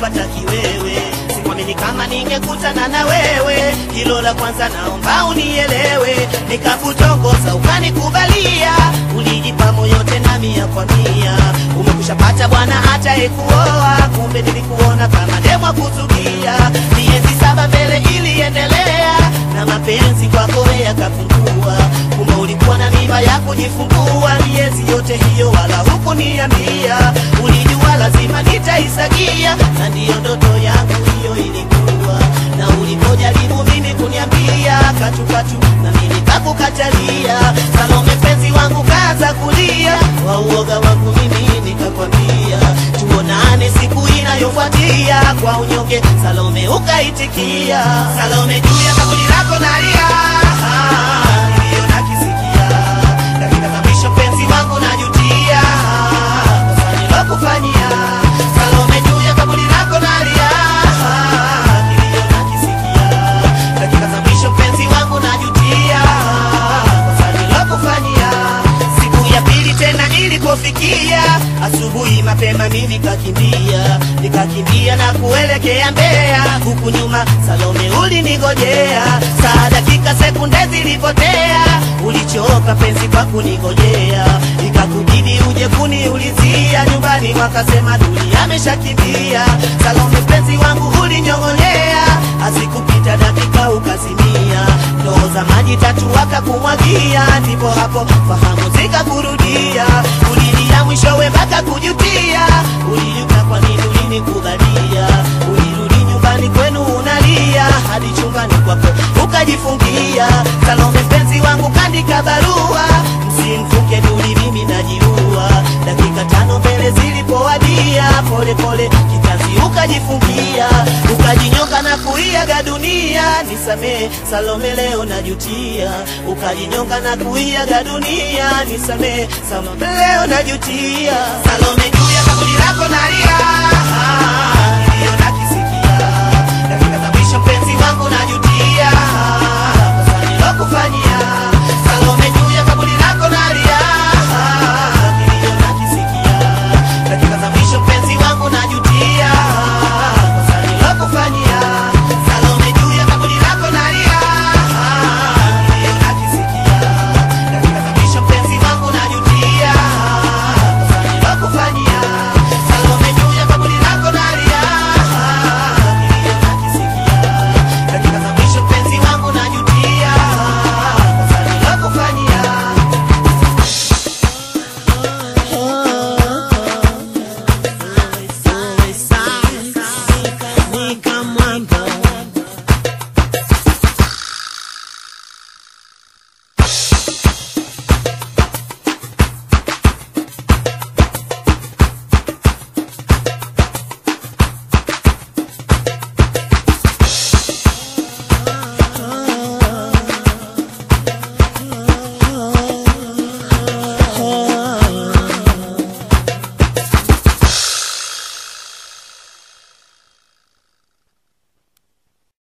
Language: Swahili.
kupata kiwewe Sikuamini kama ningekutana na wewe, hilo la kwanza naomba unielewe. Nikakutongoza ukanikubalia, ulijipa moyo tena mia kwa mia. Umekushapata bwana hata ekuoa, kumbe nilikuona kama demwa kuzugia. Miezi saba mbele iliendelea, na mapenzi kwako yakapungua. Kumbe ulikuwa na mimba ya kujifungua, miezi yote hiyo wala hukuniambia. Ulijua lazima nitaisagia, na ndiyo ndoto yangu hiyo ilikuwa. Na ulipojaribu mimi kuniambia katukatu, na mimi kakukatalia. Salome penzi wangu kaza kulia, wa uoga wangu mimi nikakwambia tuonane siku inayofuatia. Kwa unyonge Salome ukaitikia. Salome juu ya kaburi lako nalia, Ah, niliyo nakisikia dakika za mwisho penzi wangu najutia kosa nilokufanyia. Salome juu ya kaburi lako nalia, Ah, niliyo nakisikia dakika za mwisho penzi wangu najutia kosa nilokufanyia. Siku ya pili tena ilipofikia asubuhi mapema mimi kakimbia nikakimbia na kuelekea Mbeya, huku nyuma Salome ulinigojea. Saa dakika sekunde zilipotea, ulichoka penzi kwa kunigojea, ikakubidi uje kuniulizia nyumbani, wakasema Duli ameshakimbia. Salome penzi wangu ulinyong'onyea, asikupita dakika ukazimia, ndoo za maji tatu wakakumwagia, ndipo hapo fahamu zikakurudia, ulilia mwishowe mpaka kujutia, ulijuta kwa nini ulinikubalia, ulirudi nyumbani kwenu unalia, hadi chumbani kwako ukajifungia. Salome penzi wangu kandika barua, msimfuke Duli, mimi najiua. Dakika tano mbele zilipowadia, pole pole kitanzi ukajifungia, ukajinyonga na kuiaga dunia. Nisamee Salome, leo najutia. Ukajinyonga na kuiaga dunia, nisamee Salome, leo najutia. Salome juu ya kaburi lako nalia,